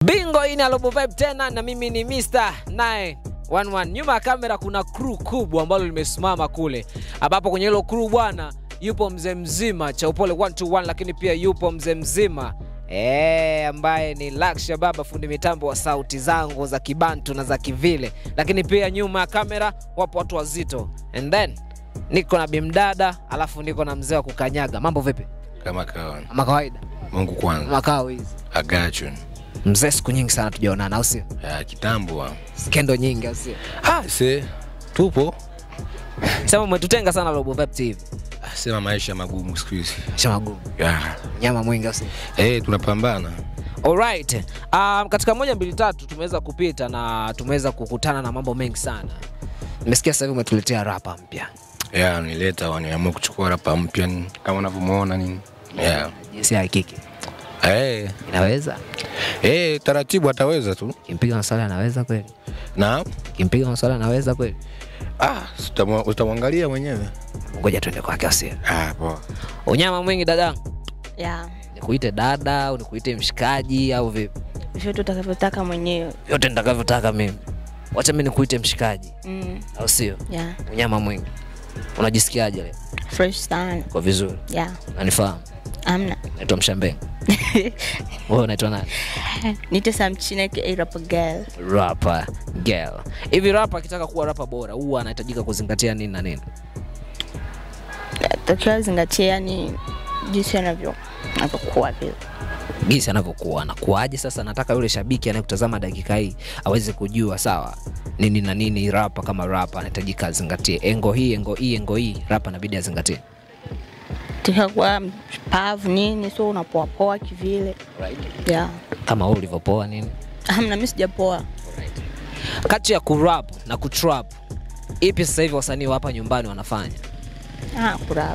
Bingo hii ni Alobo Vibe tena na mimi ni Mr. 911. Nyuma ya kamera kuna crew kubwa ambalo limesimama kule, ambapo kwenye hilo crew bwana, yupo mzee mzima cha upole 121, lakini pia yupo mzee mzima Eh, ambaye ni Laksha Baba, fundi mitambo wa sauti zangu za kibantu na za kivile, lakini pia nyuma ya kamera wapo watu wazito, and then niko na bimdada, alafu niko na mzee wa kukanyaga. Mambo vipi? kama kawa Kama kawaida, Mungu kwanza makao hizi agachu mzee, siku nyingi sana tujaonana, au sio? ya kitambo wa Skendo nyingi, au sio? ah, se tupo Sema umetutenga sana Robo Vibe TV. Ah, sema maisha magumu siku hizi Maisha magumu. ya Nyama mwingi au sio? eh tunapambana Alright. Um, katika moja mbili tatu tumeweza kupita na tumeweza kukutana na mambo mengi sana. Nimesikia sasa hivi umetuletea rapa mpya. ya nileta waniamua kuchukua rapa mpya ni- kama unavyomuona nini ya Jinsia ya kike. eh Inaweza? eh taratibu ataweza tu Kimpiga maswali anaweza kweli? na Kimpiga maswali anaweza kweli? ah utamwa- utamwangalia mwenyewe Ngoja tuende kwake au sio? ah poa Unyama mwingi dadangu. ya Nikuite dada au nikuite mshikaji au vipi? vyote utakavyotaka mwenyewe Vyote nitakavyotaka mimi. Wacha mimi nikuite mshikaji mm. au sio? ya Unyama mwingi. Unajisikiaje leo? fresh sana Kwa vizuri. ya Unanifahamu? amna Naitwa Mshambeni. Wewe unaitwa nani? nite samchina ka rap girl Rapper girl. Hivi rapper akitaka kuwa rapper bora huwa anahitajika kuzingatia nini na nini? takiwa zingatia yani jinsi anavyo anavyokuwa vile Gisi anavyokuwa anakuaje sasa. Nataka yule shabiki anayekutazama dakika hii aweze kujua sawa nini na nini rapper kama rapper anahitajika azingatie. Engo hii, engo hii, engo hii rapper inabidi azingatie. takiwa kuwa mpavu nini so unapoapoa kivile ya Kama wewe ulivyopoa nini? amna mi sijapoa Kati ya kurap na kutrap ipi sasa hivi wasanii wa hapa nyumbani wanafanya? ah, kurap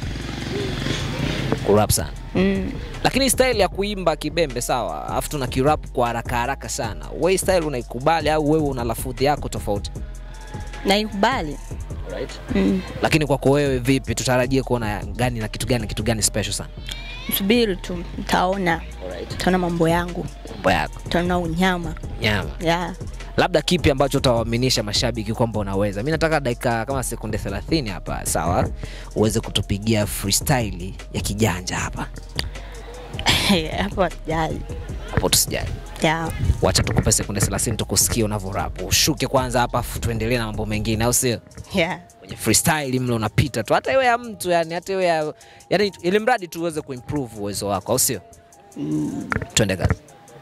Kurap sana. mm. lakini style ya kuimba kibembe sawa, alafu tuna kirap kwa haraka haraka sana. Wewe style unaikubali au wewe una lafudhi yako tofauti? naikubali Right. mm. Lakini kwako wewe vipi? Tutarajie kuona gani na kitu gani na kitu gani special sana? msubiri tu mtaona taona mambo yangu Mambo yako taona unyama nyama, ya labda kipi ambacho utawaaminisha mashabiki kwamba unaweza? Mi nataka dakika kama sekunde 30 hapa, sawa, uweze kutupigia freestyle ya kijanja hapa hapo hatujali hapo, tusijali ya wacha tukupe sekunde 30 tukusikie unavyorapu. Ushuke kwanza hapa, afu tuendelee na mambo mengine, au sio? ya kwenye freestyle mle unapita tu, hata iwe ya mtu yani, hata iwe ya yani, ili mradi tu uweze kuimprove uwezo wako, au sio? Twende kazi.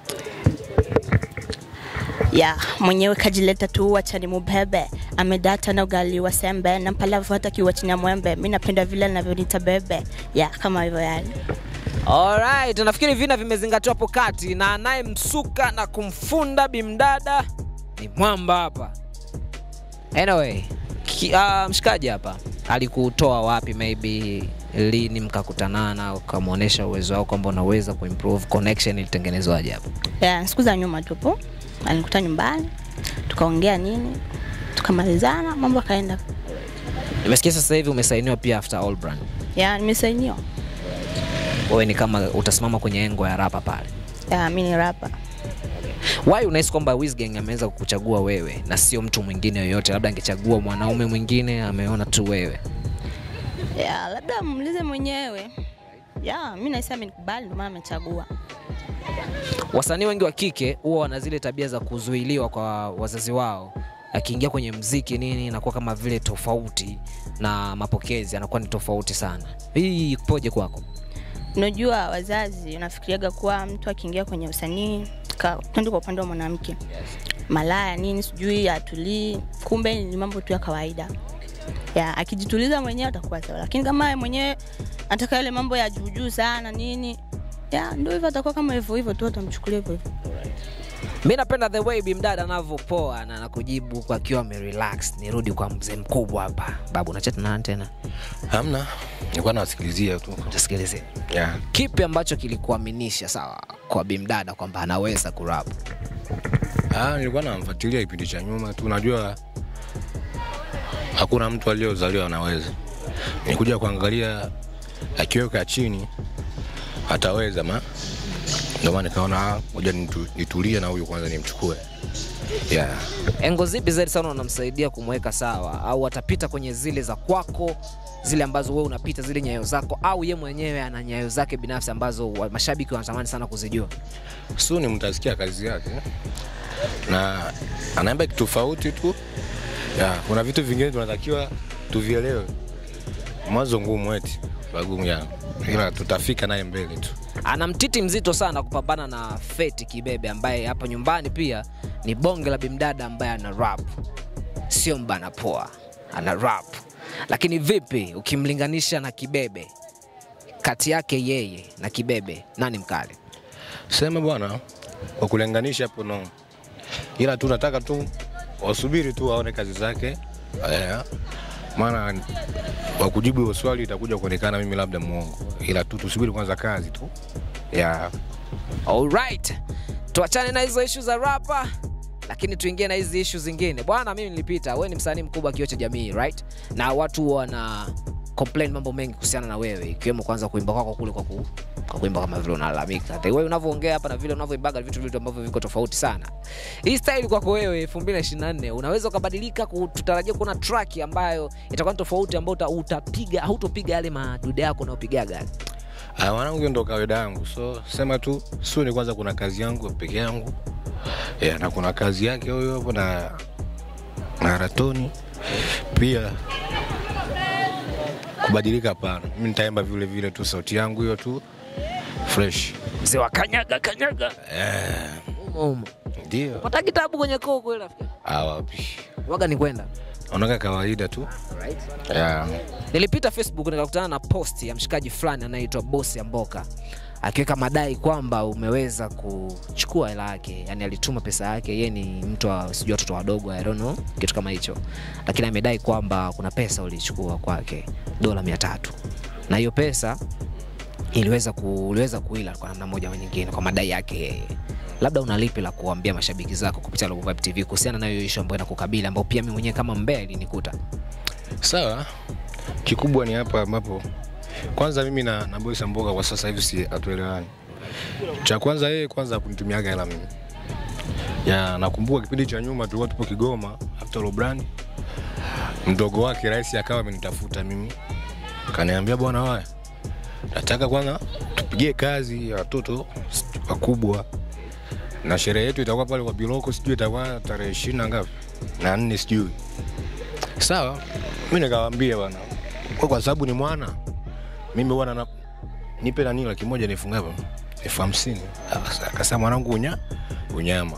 ya mwenyewe kajileta tu wacha ni mubebe amedata na ugali wa sembe na mpalavu hata kiwa chini ya mwembe mi napenda vile navyonita bebe ya kama hivyo yani Alright, nafikiri vina vimezingatiwa hapo kati, na anayemsuka na kumfunda bimdada ni mwamba hapa. Anyway, ki, uh, mshikaji hapa alikutoa wapi? Maybe lini mkakutanana ukamwonyesha uwezo wako kwamba unaweza kuimprove? Connection ilitengenezwaje hapa? ya siku za nyuma tupo alikuta nyumbani tukaongea nini tukamalizana mambo akaenda Nimesikia sasa hivi umesainiwa pia After All Brand. ya nimesainiwa Wewe ni kama utasimama kwenye engo ya rapa pale. ya mi ni rapa Why unahisi kwamba Wizgang ameweza kukuchagua wewe na sio mtu mwingine yoyote? Labda angechagua mwanaume mwingine, ameona tu wewe. ya labda muulize mwenyewe ya mi nahisi amenikubali ndio maana amechagua Wasanii wengi wa kike huwa wana zile tabia za kuzuiliwa kwa wazazi wao, akiingia kwenye mziki nini, inakuwa kama vile tofauti na mapokezi, anakuwa ni tofauti sana. Hii ipoje kwako? unajua wazazi unafikiriaga kuwa mtu akiingia kwenye usanii ka- twende kwa upande wa mwanamke malaya nini sijui atulii kumbe ni mambo tu ya kawaida ya akijituliza mwenyewe atakuwa sawa lakini kama yeye mwenyewe anataka yale mambo ya juujuu sana nini ya ndio hivyo atakuwa kama hivyo hivyo tu atamchukulia hivyo hivyo Mi napenda the way bimdada anavyopoa na anakujibu kwa akiwa amerelax. Nirudi kwa mzee mkubwa hapa, babu, nachati na nani tena? hamna nilikuwa nawasikilizia tu Tusikilize. ya kipi ambacho kilikuaminisha sawa kwa bimdada kwamba anaweza kurap ah nilikuwa namfuatilia kipindi cha nyuma tu unajua hakuna mtu aliyozaliwa anaweza nikuja kuangalia akiweka chini ataweza ma ndio maana nikaona ah, ngoja nitu- nitulie na huyu kwanza nimchukue yeah. engo zipi zaidi sana unamsaidia kumweka sawa au atapita kwenye zile za kwako zile ambazo wewe unapita zile nyayo zako au ye mwenyewe ana nyayo zake binafsi ambazo wa- mashabiki wanatamani sana kuzijua Suni mtasikia kazi yake na anaimba kitu tofauti tu ya, kuna vitu vingine tunatakiwa tuvielewe. Mwanzo ngumu eti magumu ya ila tutafika naye mbele tu. ana mtiti mzito sana kupambana na Feti Kibebe ambaye hapa nyumbani pia ni bonge la bimdada ambaye ana rap, sio mbana poa, ana rap. Lakini vipi ukimlinganisha na Kibebe, kati yake yeye na Kibebe nani mkali? Sema bwana, kwa kulinganisha hapo no, ila tu nataka tu wasubiri tu waone kazi zake eh, maana kwa kujibu hiyo swali itakuja kuonekana mimi labda muongo, ila tu tusubiri kwanza kazi tu ya Alright, tuachane na hizo ishu za rapa, lakini tuingie na hizi ishu zingine. Bwana, mimi nilipita, wewe ni msanii mkubwa kioo cha jamii right, na watu wana complain mambo mengi kuhusiana na wewe, ikiwemo kwanza kuimba kwako kule kwa, ku, kwa kuimba kama vile unalalamika. The way unavyoongea hapa na vile unavyoimbaga vitu vitu ambavyo viko tofauti sana. Hii style kwako wewe 2024 unaweza ukabadilika, ku- tutarajia kuona track ambayo itakuwa ni tofauti, ambayo uta- utapiga hautopiga yale madude yako unayopigaga. Ah, mwanangu hiyo ndo kawaida yangu, so sema tu Suni kwanza kuna kazi yangu peke yangu yeah, na kuna kazi yake huyo hapo na na Ratoni pia kubadilika hapana, mimi nitaimba vile vile tu sauti yangu hiyo tu fresh Mzee wa kanyaga kanyaga. Umo umo. ndio. Pata kitabu kwenye koo kweli rafiki. Ah, wapi Waga ni kwenda. onaga kawaida tu yeah. Nilipita Facebook nikakutana na post ya mshikaji fulani anaitwa Bosi ya Mboka akiweka madai kwamba umeweza kuchukua hela yake, yani alituma pesa yake. Yeye ni mtu wa sijui watoto wadogo, I don't know, kitu kama hicho, lakini amedai kwamba kuna pesa ulichukua kwake dola mia tatu na hiyo pesa iliweza ku, uliweza kuila kwa namna moja au nyingine, kwa madai yake yeye. Labda una lipi la kuambia mashabiki zako kupitia Global Vibe TV kuhusiana na hiyo issue ambayo inakukabili, ambayo pia mimi mwenyewe kama mbea ilinikuta? Sawa, kikubwa ni hapa ambapo kwanza mimi na, na Boysa Mboga kwa sasa hivi si hatuelewani. Cha kwanza yeye kwanza kunitumiaga hela mimi. Ya nakumbuka kipindi cha nyuma tulikuwa tupo Kigoma after Lobrand. Mdogo wake rais akawa amenitafuta mimi. Kaniambia bwana wewe nataka kwanza tupigie kazi ya watoto wakubwa na sherehe yetu itakuwa pale kwa Biloko, sijui itakuwa tarehe ishirini na ngapi na nne sijui sawa mi nikawambia bwana kwa, kwa sababu ni mwana mimi bwana na, nipe nani laki moja nifunga hapa elfu hamsini Asa- akasema mwanangu unya unyama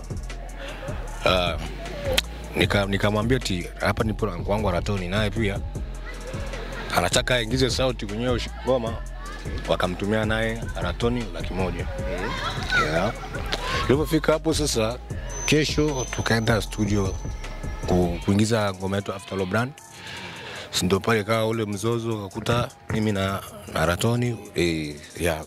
uh, nika nikamwambia ti hapa nipo na kwangu anatoni naye pia anataka aingize sauti kwenye hiyo sh- ngoma wakamtumia naye anatoni laki moja yeah. ilivyofika hapo sasa kesho tukaenda studio ku, kuingiza ngoma yetu after Lobran ndo pale kawa ule mzozo kakuta mimi na, na Ratoni e, ya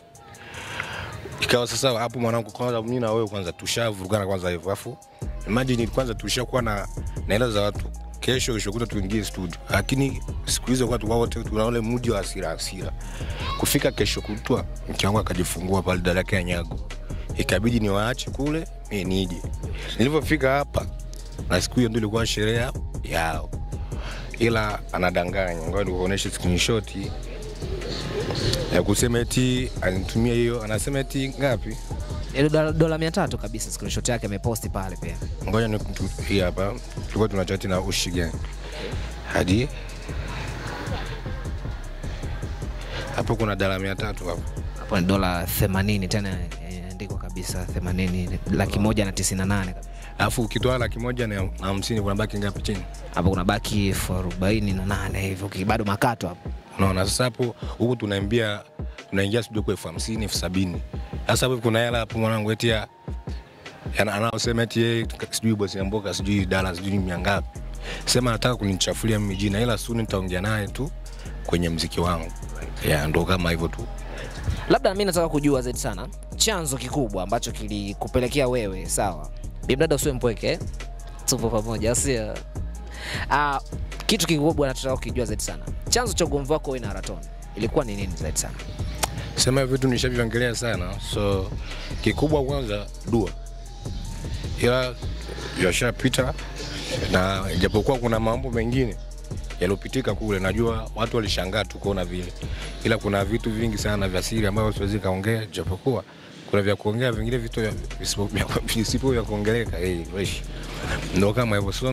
ikawa sasa hapo mwanangu, kwanza mimi na wewe kwanza tushavurugana kwanza hivyo, afu imagine kwanza tushakuwa na na hela za watu kesho ishokuta tuingie studio, lakini siku hizo kwa tukao wote tuna ule mudi wa hasira hasira. Kufika kesho kutwa mke wangu akajifungua pale dada yake ya Nyago, ikabidi niwaache kule mimi nije. Nilivyofika hapa na siku hiyo ndio ilikuwa sherehe yao, ila anadanganya. Ngoja nikuoneshe screenshot ya kusema eti anitumia hiyo, anasema eti ngapi? Ile dola, dola mia tatu kabisa, screenshot yake ameposti pale pia. Ngoja ni hii hapa, tulikuwa tunachati na Ushi Gang hadi hapo, kuna dala mia tatu hapo Hapo ni dola 80 tena imeandikwa kabisa 80 laki moja na tisini na nane kabisa. alafu ukitoa laki moja na na hamsini kuna baki ngapi chini? Hapo kuna baki elfu arobaini na nane hivyo, ki- bado makato hapo. Unaona, sasa hapo huku tunaimbia tunaingia studio kwa elfu hamsini elfu sabini Sasa hapo kuna hela hapo mwanangu, eti ya yana- anaosema eti yeye sijui bosi ya mboga sijui dala sijui mia ngapi, sema anataka kunichafulia mimi jina, ila suni nitaongea naye tu kwenye mziki wangu ya ndo kama hivyo tu. Labda mimi nataka kujua zaidi sana chanzo kikubwa ambacho kilikupelekea wewe, sawa, bimdada usiwe mpweke, eh? tupo pamoja, sio? Ah, kitu kikubwa nataka kukijua zaidi sana, chanzo cha ugomvi wako wewe na Raton ilikuwa ni nini zaidi sana? sema vitu nishaviongelea sana, so kikubwa kwanza dua, ila yashapita, na ijapokuwa kuna mambo mengine yaliyopitika kule, najua watu walishangaa tu kuona vile, ila kuna vitu vingi sana vya siri ambavyo siwezi kaongea, japokuwa kuna vya kuongea vingine vitu vya- visipo vya- visipo vya kuongeleka. Hey, wesh, ndo kama hivyo, so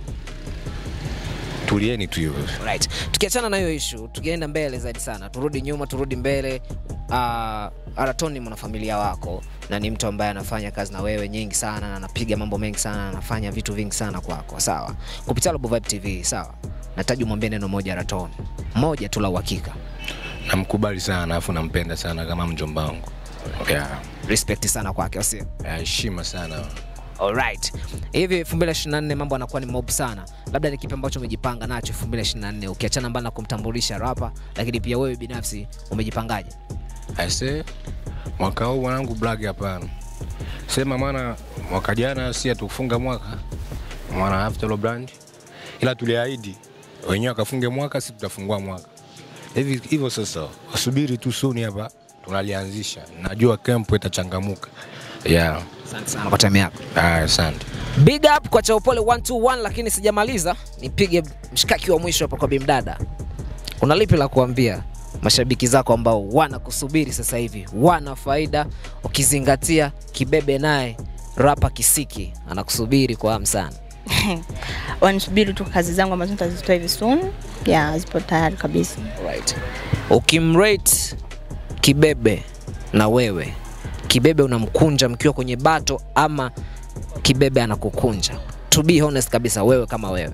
tulieni tu hivyo. Right. Tukiachana na hiyo issue, tukienda mbele zaidi sana, turudi nyuma, turudi mbele. Uh, Araton ni mwanafamilia wako na ni mtu ambaye anafanya kazi na wewe nyingi sana na anapiga mambo mengi sana na anafanya vitu vingi sana kwako, sawa? Kupitia Robo Vibe TV, sawa? Nahitaji umwambie neno moja Araton, moja tu la uhakika. Namkubali sana alafu nampenda sana kama mjomba wangu. Yeah, Respect sana kwake, au sio? yeah, heshima sana. Alright. Hivi 2024 mambo anakuwa ni mob sana. Labda ni kipi ambacho umejipanga nacho 2024 ukiachana mbali na kumtambulisha rapa, lakini pia wewe binafsi umejipangaje? Aise, mwaka huu mwanangu blag hapana. Sema maana mwaka jana si atufunga mwaka mwana after brand, ila tuliahidi wenyewe akafunge mwaka, si tutafungua mwaka hivi hivyo. Sasa wasubiri tu suni hapa tunalianzisha, najua kempo itachangamuka. Yeah, Asante sana kwa time yako. haya, asante. Big up kwa Chaupole 121 lakini sijamaliza, nipige mshikaki wa mwisho hapa kwa Bimdada. Una lipi la kuambia mashabiki zako ambao wanakusubiri sasa hivi, wana faida ukizingatia Kibebe naye rapa Kisiki anakusubiri kwa hamu sana. Wanisubiri tu kazi zangu ambazo nitazitoa hivi soon. Yeah, zipo tayari kabisa. Right. Ukimrate Kibebe na wewe, Kibebe unamkunja mkiwa kwenye bato ama Kibebe anakukunja? To be honest kabisa, wewe kama wewe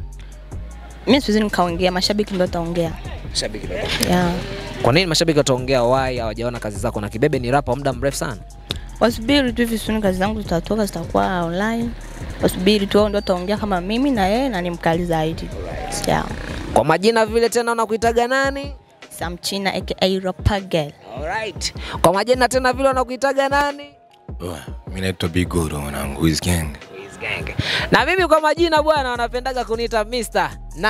Mimi siwezi nikaongea, mashabiki ndio wataongea. shabiki Yeah. Kwa nini mashabiki wataongea why hawajaona kazi zako? Na Kibebe ni rapa wa muda mrefu sana. Wasubiri tu hivi soon kazi zangu zitatoka, zitakuwa online. Wasubiri tu wao ndio wataongea kama mimi na yeye na ni mkali zaidi. Yeah. Kwa majina vile tena unakuitaga nani? Sam China aka Rapper Girl. Alright. Kwa majina tena vile unakuitaga nani? Mimi naitwa Big Goro mwanangu, Wiz Gang. Wiz Gang. Na mimi kwa majina bwana wanapendaga kuniita Mr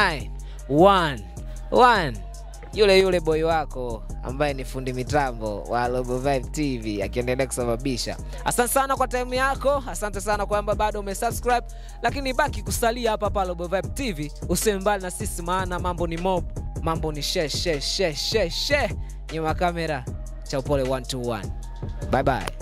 911. Yule yule boy wako ambaye ni fundi mitambo wa Global Vibe TV akiendelea kusababisha. Asante sana kwa time yako, asante sana kwamba bado umesubscribe, lakini baki kusalia hapa hapa Global Vibe TV, usiwe mbali na sisi, maana mambo ni mob, mambo ni she she she she she. Nyuma ya kamera, cha upole 121. Bye bye.